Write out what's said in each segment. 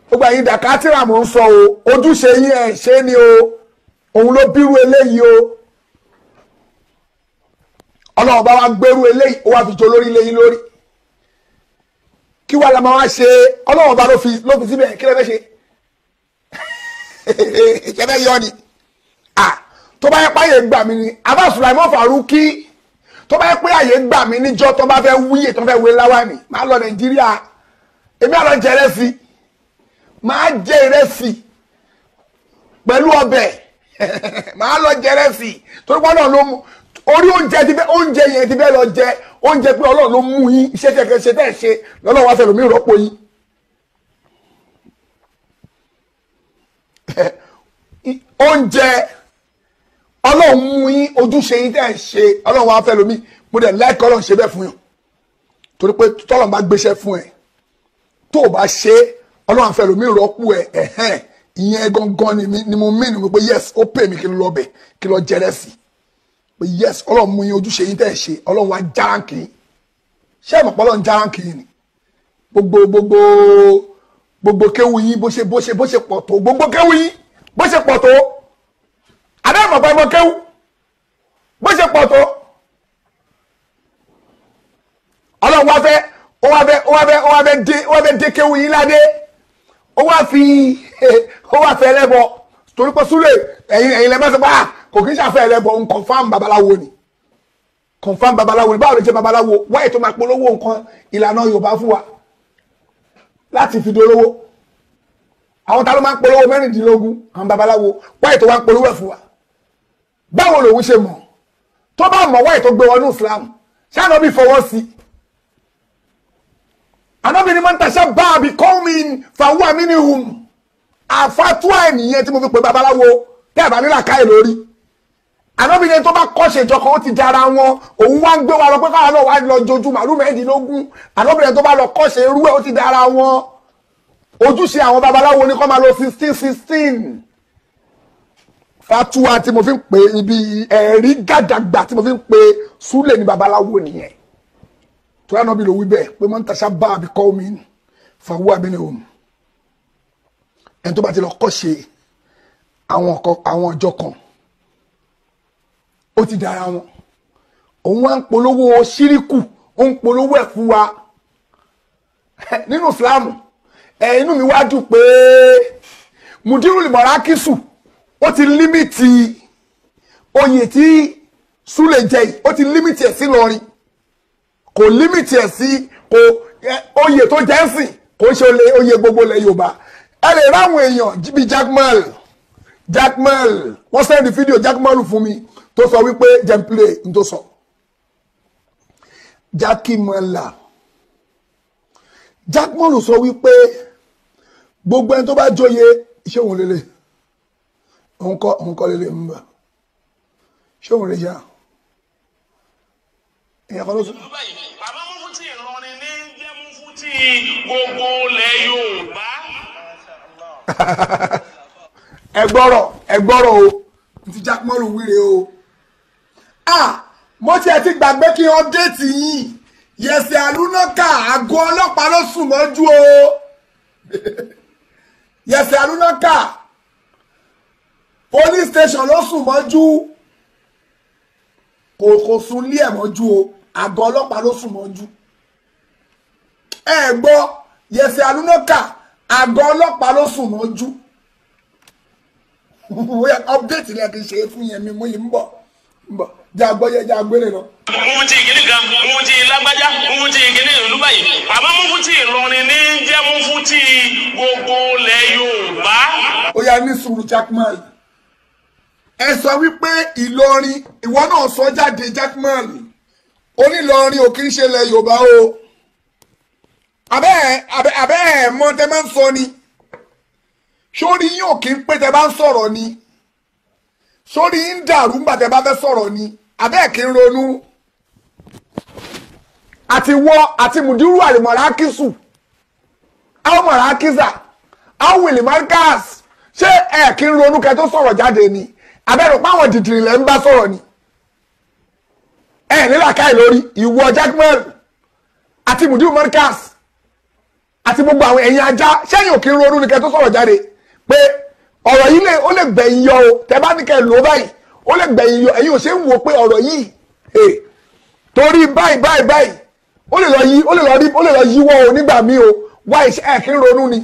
gbogbo ẹ̀yin dàkátìrà mò ń sọ o ojúṣe yín ẹ̀ ṣe ni o òun ló bírú eléyìí o ọlọ́run bá wa gbérú eléyìí ó wá fi jọ lórí léyìn lórí kí wàá la máa wá ṣe ọlọ́run bá ló fi ló fi síbẹ̀ kí lè fẹ́ ṣe ìṣẹ́fẹ́ yọ ni tó bá yẹ pé àyè gbà mí ni abá Sulaimon Faruki tó bá yẹ pé àyè gbà mí níjọ́ tó bá fẹ́ wúyè tó fẹ́ wé láwàní máa lọ Nàìjíríà èmi àlọ́ jẹ ìrẹsì máa jẹ ìrẹsì pẹ̀lú ọbẹ̀ máa lọ jẹ ìrẹsì torí pé Ọlọ́run ló mú orí oúnjẹ ti fẹ́ oúnjẹ yẹn ti fẹ́ lọ jẹ oúnjẹ pé Ọlọ́run ló mú yín iṣẹ́ tẹ̀ ṣe tẹ̀ ṣe lọ́lọ́run wá fẹ́ lómi ìrọ́pò yín. oúnjẹ Ọlọ́run mú yín ojúṣe yín tẹ̀ ṣe Ọlọ́run wá fẹ́ lómi mo dẹ̀ láìka Ọlọ́run ṣe bẹ́ẹ̀ fún yàn torí pé tọ́lọ́run bá gbéṣẹ́ fún ẹ tó o bá ṣe Ọlọ́run àfẹ́ lómi ìrọ́pò ẹ ẹ̀hẹ́n ìyẹn gangan ni mo mí ni mo pé yes ó pè mí kí n lọ bẹ̀ kí n lọ jẹrẹ sí i pé yes ọlọ́run mú yín ojúṣe yín tẹ́ ẹ̀ ṣe ọlọ́run wá járáǹkì yín ṣé ẹ̀ mọ̀ pé ọlọ́run járáǹkì yín ni gbogbo gbogbo gbogbo kéwu yín bó ṣe bó ṣe bó ṣe pọ̀ tó gbogbo kéwu yín bó ṣe pọ̀ tó adé mọ̀ pé ẹ mọ̀ kéwu bó ṣe pọ̀ tó ọlọ́run wá fẹ́ ó wá fẹ́ ó wá fẹ́ ó wá fẹ́ dé ó wá fẹ́ dé kéwu yín ládé ó wá fi ó wá fẹ́ lẹ́bọ̀ torí pé súlẹ̀ ẹ̀yin ẹ̀yin lẹ́mọ́ sọ pé ah kò kí n ṣàfẹ́ ẹlẹ́bọ̀ ń confam babaláwo ni confam babaláwo ni báwo ló ṣe babaláwo wáyé tó máa polówó nǹkan ìlànà yorùbá fún wa láti fi dolówó àwọn ta ló máa ń polówó mẹ́rìndínlógún àwọn babaláwo wáyé tó máa ń polówó ẹ̀ fún wa báwo lòun ṣe mọ̀ tó bá mọ̀ wáyé tó gbé wọnú islam ṣáà bí fọwọ́ sí anábì ni mọ́ntà ṣá bá àbí kọ́mi fàwọn àmì ni hùm àfàtúwà ènìyàn tí mo fi pè babaláwo tẹ́ ẹ̀ bá nílà káyè lórí ànábìnrin tó bá kọ́ṣe ìjọ kan ó ti dára wọn òun wá ń gbé wa lọ pé káwọn náà wá lọ jojú màálù mẹ́rìndínlógún ànábìnrin tó bá lọ kọ́ṣe irú ẹ̀ ó ti dára wọn ojúṣe àwọn babaláwo ní kó máa lọ sixteen sixteen fatuwa tí mo fi ń pè ibi ẹ̀rí gàdàgbà tí mo fi ń pè súlẹ̀ ní babaláwo nìyẹn tó yà náà bí ló wí bẹ́ẹ̀ pé mọ́ ń taṣà bá àbí kọ́ mi fàwọ́ àbí ni òun ẹni tó bá ti lọ kọ́ṣe àwọn ọjọ́ kan ó ti dára wọn òun wá ń polówó ṣíríkù ó ń polówó ẹ̀ fún wa nínú ìsìláàmù ẹ inú mi wá dùn pé mudiru limọ̀rákìsù ó ti límìtì oyè tí súlẹ̀ jẹ yìí ó ti límìtì ẹ̀ sí lọrin kò límìtì ẹ̀ sí kò oyè tó jẹ́ sìn kò ń ṣe oyè gbogbo ilẹ̀ yorùbá ẹ lè ráwọn èèyàn bíi jackmal jackmal wọ́n sẹ́ndì fídíò jackmal fún mi tó sọ wípé jẹ́nplé n tó sọ jákìmọ́là jákìmọ́lù sọ wípé gbogbo ẹni tó bá jóye iṣẹ́ òun lélẹ̀ òun kọ́ òun kọ́ lélẹ̀ ń bà ṣé òun lè ṣá èèyàn kan ló sọ. bàbá mú fún tí ìrọ̀rìn ní jẹ́ mú fún tí gbogbo ilẹ̀ Yorùbá. ẹ gbọ́rọ̀ ẹ gbọ́rọ̀ o ti jákìmọ́lù wíre o ah mo tiẹ̀ ti gbàgbé kí n ọ́pdéètì yín yẹ̀sẹ̀ àlùnákà àgọ́ ọlọ́pàá ló sùn mọ́jú o yẹ̀sẹ̀ àlùnákà police station ló sùn mọ́jú kò kò sùn lé ẹ̀ mọ́jú o àgọ́ ọlọ́pàá ló sùn mọ́jú ẹ gbọ́ yẹ̀sẹ̀ àlùnákà àgọ́ ọlọ́pàá ló sùn mọ́jú ọ́pdéètì lẹ́ẹ̀kì ṣe é fún yẹn mi mú yìí ń bọ̀ bọ̀ jẹ́ agbọ́yẹ jẹ́ agbélé lọ. ohun tí ìkíní kan ohun tí lágbájá ohun tí ìkíní ìlú báyìí bàbá mú fún tí ìrọ̀rìn ní jẹ́ mú fún tí gbogbo ilẹ̀ Yorùbá. ó yá ní sùúrù Jackman ẹ sọ wípé Ìlọrin ìwọ náà sọ jáde Jackman onílọrin ò kí ń ṣe ilẹ̀ Yorùbá o abẹ́ ẹ̀ abẹ́ ẹ̀ mọ tẹ máa ń sọ ni sórí yín ò kí ń pé tẹ bá ń sọ̀rọ̀ ni sórí ń dàrú ńgbà tẹ bá fẹ́ sọ̀rọ̀ ni abẹ́ kí ń ronú àti wọ àti mùdírù àlìmọ̀rákìsù àwọn mọ̀rákìsà àwọn wìlì marcus ṣé ẹ kí ń ronú kẹ tó sọ̀rọ̀ jáde ni abẹ́rù páwọn dìdìrì lẹ́ ń bá sọ̀rọ̀ ni ẹ nílà káì lórí ìwọ jackman àti mùdírù marcus àti gbogbo àwọn ẹ̀yin ajá sẹ́yìn òkè ń ronú ni kẹ́ tó sọ̀rọ̀ jáde pé ọ̀rọ̀ yìí lè ó lè gbẹ̀yìn yọ o tẹ́ bá ní kẹ́ lò ó báyìí ó lè gbẹ̀yìn yọ ẹ̀yin ò ṣe ń wo pé ọ̀rọ̀ yìí eh, torí báyìí báyìí báyìí ó lè lọ yí ó lè lọ rí ó lè lọ yíwọ́ o nígbà míì o wá iṣẹ́ ẹ̀ kí ń ronú ni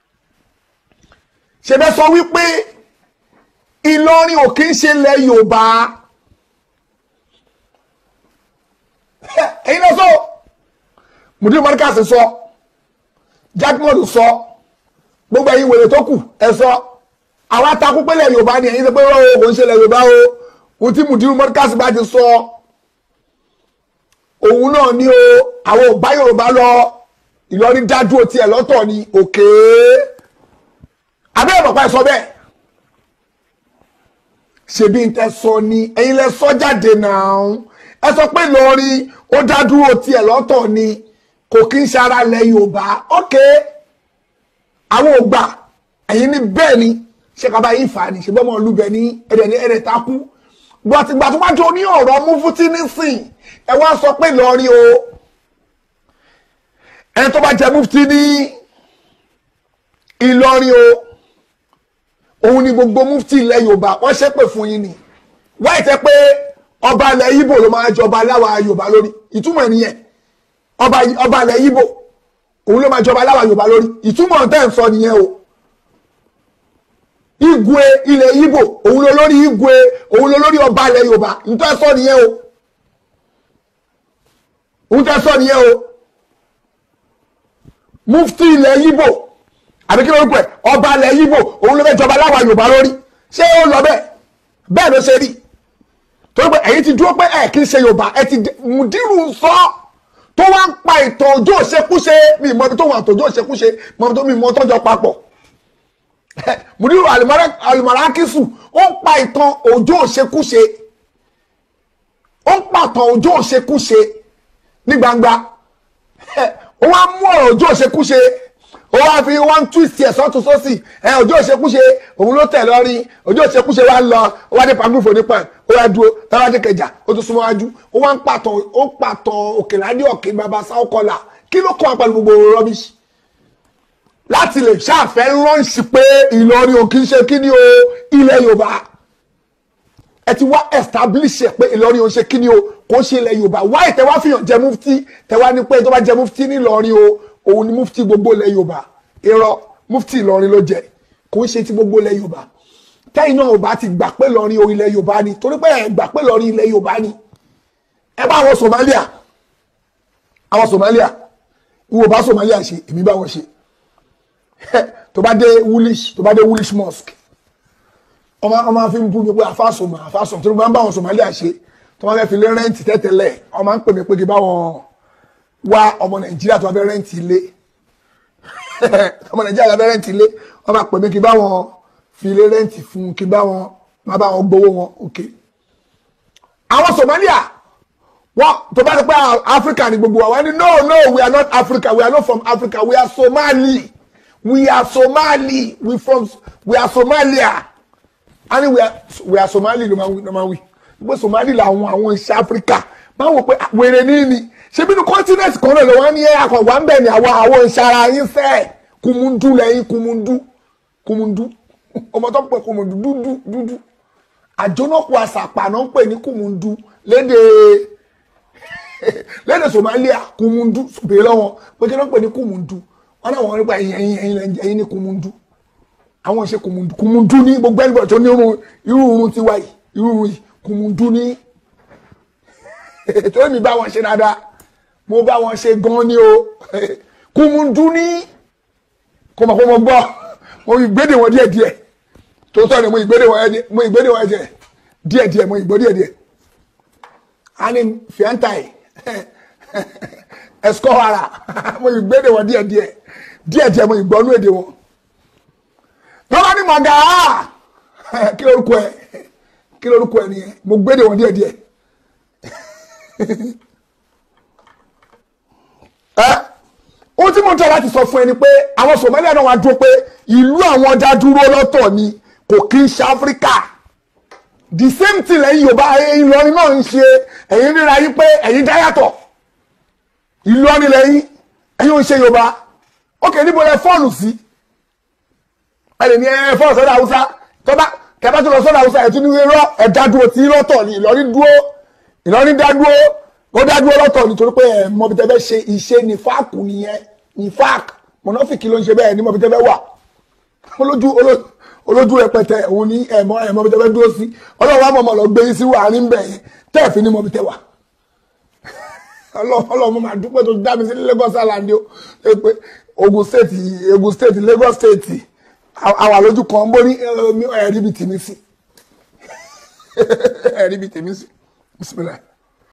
ṣẹbẹ́ sọ wípé Ìlọrin ò kí ń ṣe ilẹ̀ Yorùbá ẹ̀yin lọ sọ mùdírí mọ́ríkàsì sọ jákèmọ́dù sọ gbogbo ẹ̀yin wèrè tó kù ẹ sọ àwa takú pé ilẹ̀ Yorùbá ni ẹ̀yin sọ pé ó kò ń ṣe ilẹ̀ Yorùbá o ohun tí mùdírí mọ́ríkàsì bá ti sọ òun náà ni o àwọn ò bá Yorùbá lọ Ìlọrin dádúró tiẹ̀ lọ́tọ̀ ni òkè abẹ́rẹ́ bàbá ẹ sọ bẹ́ẹ̀ ṣebí n tẹ sọ ni ẹ̀yin lẹ sọ jáde náà ẹ sọ pé Ìlọrin ó dádúró tiẹ̀ lọ́tọ̀ ni kò kí ń ṣara lẹ Yorùbá ókè àwọn ò gbà ẹ̀yin ní bẹ́ẹ̀ ni ṣé kaba yìí fà ní ṣe bọ́mọ olúbẹ ní ẹ̀dẹ̀ ní ẹ̀dẹ̀ takú gbàtìgbà tó bá jọ ní ọ̀rọ̀ Mufti nísìn ẹ wá sọ pé Ìlọrin o ẹni tó bá jẹ Mufti ní Ìlọrin o òun ni gbogbo Mufti ilẹ̀ Yorùbá wọ́n ṣépè fún yín ni wáyé tẹ́ pé ọba ilẹ̀ Ìgbò ló máa jọba aláwa Yorùbá lórí ìtumọ̀ nìyẹn ọba ọba ilẹ̀ Ìgbò òun ló máa jọba aláwa Yorùbá lórí ìtumọ̀ tẹ́ ń sọ nìyẹn o Igwe ilẹ̀ Ìgbò òun ló lórí Igwe òun ló lórí ọba ilẹ̀ Yorùbá nítorí sọ nìyẹn o òun tẹ́ sọ nìyẹn o Mufti ilẹ̀ Ìgbò àbí kí ló ń pẹ ọba ilẹ̀ Ìgbò òun ló fẹ́ jọba láwa Yorùbá lórí ṣé ó lọ bẹ́ẹ̀ bẹ́ẹ̀ ló ṣe rí torí pé ẹ̀yin ti dúró pé ẹ̀ kì í ṣe Yorùbá ẹ ti mùdírù sọ tó wá ń pa ìtàn òjò òṣekúṣe mi ìmọ̀ ibi tó wà àtòjò òṣekúṣe mọ̀ ibi tó mi mọ̀ tọ́jọ́ papọ̀ mùdírù alùmọ̀rákìsù ó ń pa ìtàn òjò òṣekúṣe ó ń pàtàn òjò òṣekúṣe ní gbangba ó wá mú ọ̀rọ̀ òjò òṣekúṣe ó wá fi one twist ẹ̀ sọ́tún sósì ẹ̀ ọjọ́ ìṣekúṣe òun ló tẹ̀ lọ́rí ọjọ́ ìṣekúṣe wa lọ ó wá dé pàgùfò nípa ẹ̀ ó wá dúró táwa dé kẹjà ó tún súnmọ́ wájú ó wá ń pàtàn ó pàtàn òkèládé ọ̀kẹ́ bàbá sáwọ́ kọlà kí ló kọ́ wa pẹ̀lú gbogbo rọ́bìṣì láti lè ṣàfẹ́ lọ́ǹṣì pé Ìlọrin ò kì í ṣe kí ni o ilẹ̀ Yorùbá ẹ ti wá establish ẹ pé Ìlọrin ò ṣe kí ni o kò ṣe ilẹ̀ Yorùbá wáyé tẹ wá fihàn jẹ mufti tẹ wá ní pé tó bá jẹ mufti ní Ìlọrin o òun ni mufti gbogbo ilẹ̀ yorùbá irọ́ mufti ìlọrin ló jẹ kò ń ṣe ti gbogbo ilẹ̀ yorùbá tẹ́yìn náà ò bá ti gbà pé lọrin o ilẹ̀ yorùbá ni torí pé ẹ̀ gbà pé lọrin ilẹ̀ yorùbá ni ẹ bá àwọn somalia àwọn somalia ìwò bá somalia ṣe èmi bá wọn ṣe tó bá dé woolish tó bá dé woolish mosque ọmọ ọmọ fi ń bú mi pé àfàsùnmọ àfàsùnmọ tó bá ń bá àwọn somalia ṣe tó bá fẹ́ fi lé rẹ́ǹtì tẹ́tẹ́lẹ̀ ọmọ ń pè mí pé kí bá wọn wá ọmọ nàìjíríà tó wá fẹ́ rẹ́ǹtì ilé ọmọ nàìjíríà tó wá fẹ́ rẹ́ǹtì ilé wọ́n bá pè mí kí bá wọn fi ilé rẹ́ǹtì fún kí bá wọn má bá wọn gbowó wọn òkè. àwọn Somalia wọn tó bá ti pẹ́ Africa ni gbogbo wa wọ́n ní no no we are not Africa we are not from Africa we are Somali we are Somali we from we are Somalia a ní we are we are Somali ló máa wí gbogbo Somali làwọn àwọn iṣẹ́ Africa máa wò pé wèrè ní ni ṣe bí ní continent kan náà lọ́wọ́ ní akọ̀wá ń bẹ̀ ní àwọn àwọn ìṣara yín fẹ́ kùmùndú lẹ́yìn kùmùndú kùmùndú ọmọ tó ń pè kùmùndú dúdú dúdú àjónàkú àṣàpà náà ń pè ní kùmùndú lédè lédè Somalia kùmùndú bèèrè lọ́wọ́ pé kí ló ń pè ní kùmùndú wọn náà wọn nípa ẹ̀yìn ẹ̀yìn ẹ̀yìn ní kùmùndú àwọn ìṣe kùmùndú kùmùndú ní gbogbo ẹni bọ̀ tó ní irú irun tiwa yìí irú irun yìí kùmùndú ní tó mi bá wọn ṣe dáadáa mo bá wọn ṣe gan ni o kùmùndú ní kò mọ̀ pé mo gbọ́ mo ìgbédè wọn díẹ̀ díẹ̀ tó tọ́ ni mo ìgbédè wọn mo ìgbédè wọn díẹ̀ díẹ̀ díẹ̀ mo ìgbó díẹ̀ díẹ̀ ani fiantai ẹsikọ ara mo ìgbédè wọn díẹ̀ díẹ̀ díẹ̀ díẹ̀ mo ìgbọ́nú èdè wọn lọ́wọ́ ni màgà kí lórúkọ ẹ kí lórúkọ ẹ nìyẹn mo gbédè wọn díẹ̀ díẹ̀ ẹ ohun tí mo ń tọ́ láti sọ fún ẹ ni pé àwọn Somalia náà wá dúró pé ìlú àwọn dá dúró lọ́tọ̀ ni kò kí ń ṣe Áfíríkà the same thing lẹ́yìn Yorùbá Ìlọrin náà ń ṣe ẹ̀yin ríra yín pé ẹ̀yin dá yàtọ̀ Ìlọrin lẹ́yìn ẹ̀yin ò ń ṣe Yorùbá ókè níbo lẹ fọ́ọ̀nù sí ẹ lè ní ẹ fọ́ọ̀nù sọ́dọ̀ haúsá tó bá kẹfà tó lọ sọ́dọ̀ haúsá ẹ̀ tún ní irọ́ ẹ̀dá dúró tí lọ́tọ̀ ni Ìlọrin dúró Ìlọrin dá dúró ó dá dúró lọ́tọ̀ nítorí pé ẹ̀ mọ̀ bí tẹ́ fẹ́ ṣe iṣẹ́ ní fáàkù nìyẹn ní fáàkù mọ̀nàfíkì ló ń ṣe bẹ́ẹ̀ ní mọ̀ bí tẹ́ fẹ́ wà olójú olójú olójú rẹpẹtẹ òun ní ẹ̀mọ́ ẹ̀mọ́ bí tẹ́ fẹ́ dúró sí ọlọ́run wa mọ̀mọ́ lọ gbé yín sí àárín bẹ̀ yẹn tẹ́ẹ̀fì ní mọ̀ bí tẹ́ wà ọlọ́run mo máa dúpẹ́ tó dá mi sí Lagos Island o ẹ pé Ogun State Ogun State Lagos State àwa lójú kan bó ní ẹ̀rí bíi tèmi sí ẹ̀rí bíi tèmi sí bisimilayi.